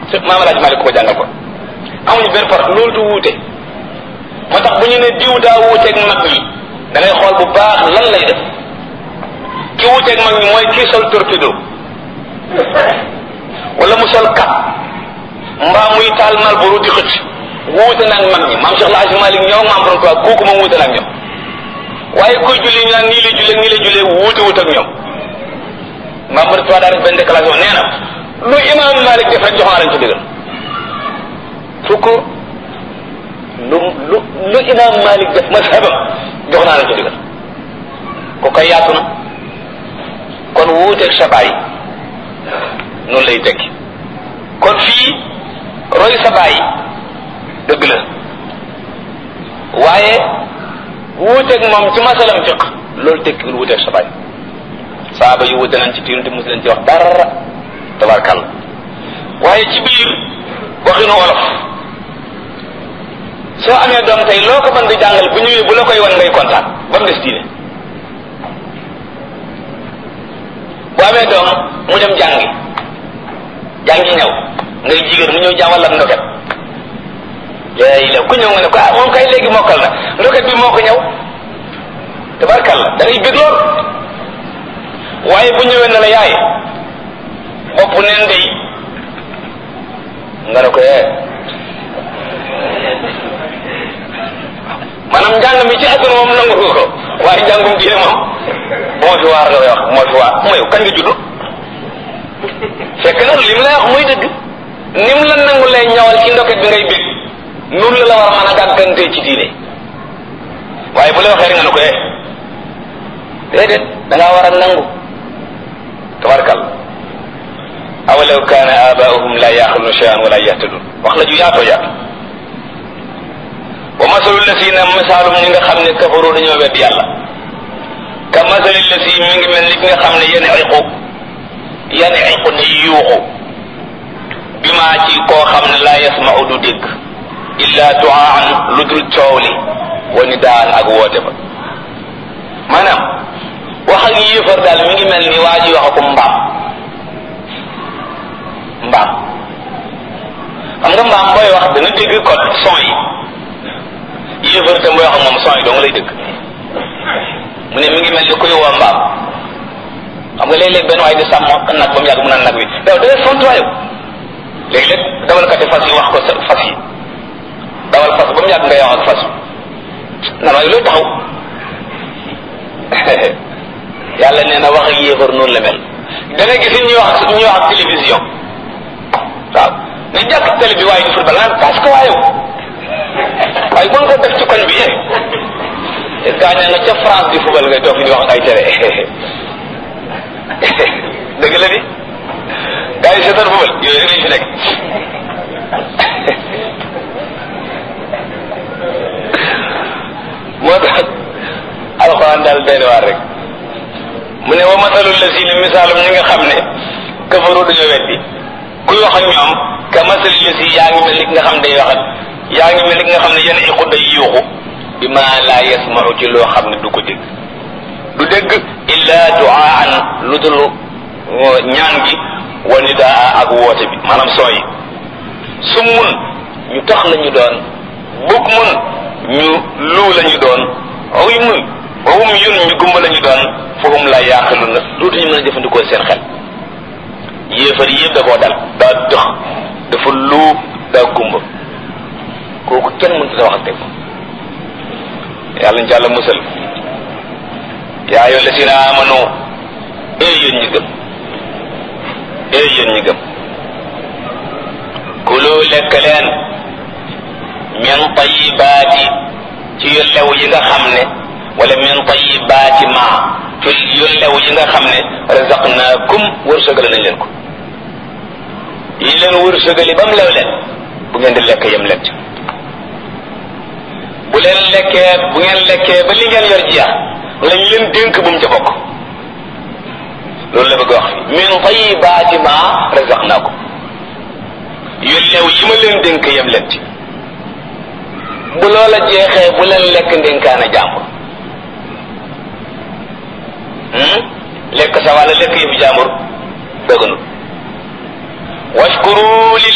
su maam laaj Malik ko jàngal ko amuñu benn par loolu du wuute moo tax bu ñu ne diw daa wuuteeg mag ñi da ngay xool bu baax lan lay def ki wuuteeg mag ñi mooy kii sol torpedo wala mu sol kap mbaa muy taal mal buru di xëcc wuute nag mag ñi maam Cheikh El Hadj Malick ñoo maam borom tubaab kooku moom wuute nag ñoom waaye kuy julli ñu naan nii lay jullee nii lay jullee wuute wut ak ñoom maam borom tubaab daa def benn déclaration nee na lu imaam Malick def rek jox naa lañ ko digal fukk lu lu lu imaam Malik def mazhabam jox naa la ko digal ku koy yaatu na kon wuuteeg sa baay noonu lay tekki kon fii roy sa baay dëgg la waaye wuuteeg moom ci masalam fiq loolu tekkiwul wuuteeg sa baay saaba yu wuute nañ ci tiinu te mosu leen ci wax dara tabarkàlla waaye ci biir waxinu wolof soo amee doom tey loo ko mën di jàngal bu ñëwee bu la koy wan ngay kontaan ba mu des diine bu amee doom mu dem jàngi jàngi ñëw ngay jigéen mu ñëw jàngal la ndoket léegi la ku ñëw nga ne ko ah moom kay léegi mokkal na ndoket bi moo ko ñëw tabarkalla da ngay bég lool waaye bu ñëwee ne la yaay bopp neen day nga ne ko eh maanaam njàng mi ci àdduna moom nangu ko waaye njàngum diine moom moo fi waar nga koy wax moo fi waar mooy kañ nga judd fekk na li mu lay wax muy dëgg ni mu la nangu lay ñawal ci ndoket bi ngay bég noonu la la war a mën a gàggantee ci diine waaye bu la waxee rek nga ne ko eh déedéet da ngaa war a nangu tabarkal awalaw kaana abaahum la yaxiluna cheyan wala yahtadun wax la ju yaatoo yaatu wa masalu lasina misaalum ñi nga xam ne kafaru dañoo wedd yàlla ka masali lasi mi ngi mel ni ki nga xam ne yene iqu yene iqu di yuuxu bi maa ci koo xam ne laa yasmau du dégg illa duaan lu dul coow li wa ni daan ak woote ba maanaam wax ak yéefar daal mi ngi mel ni waa ji wax ko mbaam mbaam xam nga mbaam booy wax dana dégg code son yi yéefar tam booy wax moom son yi dong lay dëgg mu ne mi ngi mel ni kuy woo mbaam xam nga léeg-léeg benn waay di sàmm nag ba mu yàgg mu naan nag wi yow da ngay fontuwaayu léeg-léeg dawalkati fas yi wax ko sa fas yi dawal fas ba mu yàgg ngay wax ak fas nan waaye looy taxaw yàlla nee na wax ak yéefar noonu la mel da nga gis ñuy wax ñuy wax ak télévision waaw ne jàkk télé bi waaye di football naan parce que waaye waaye mën ko def ci koñ bi yéen gaa ñaa nga ca France di football ngay toog fi di wax ay télé dëgg la di gaa yi seetaan football yooyu rek lañ fi nekk moo tax alxuraan daal benn waar rek mu ne wa masalul la si ni misaalum ñi nga xam ne kafaru dañoo weddi kuy wax ak ñoom ka masali la si yaa ngi mel ni nga xam day wax ak yaa ngi mel ni nga xam ne yenn iqu day yuuxu bi ma laa yasmau ci loo xam ne du ko dégg du dégg illa duaan lu dul ñaan gi wa nidaa ak woote bi maanaam sooy summun ñu tax la ñu doon bug mun ñu luu la ñu doon awy mun wawum yun ñu gumba la ñu doon fahum la yaaqilu na dootuñu mën a jëfandikoo seen xel yéefar yëpp da koo dal daa dox dafa luu daa gumba kooku kenn mënut a wax ak teg yàlla ñu jàlla musal yaa ayyuha llazina amanu ee yéen ñi gëm ee yéen ñi gëm kulu lekk leen min tayibaati ci yu lew yi nga xam ne wala min tayibaati ma ci yu lew yi nga xam ne razaqnaakum wërsëgale nañ leen ko yi leen wërsëgali ba mu lew leen bu ngeen di lekk yem leen ci bu leen lekkee bu ngeen lekkee ba li ngeen yor jeex lañ leen dénk bu mu ca bokk loolu la bëgg wax fi min tayibaati ma razaqnaakum yu lew yi ma leen dénk yem leen ci bu loola jeexee bu leen lekk ndénkaana jàmbur lekk sa wàlla lekk yëfu jàmbur dëgganul washkuru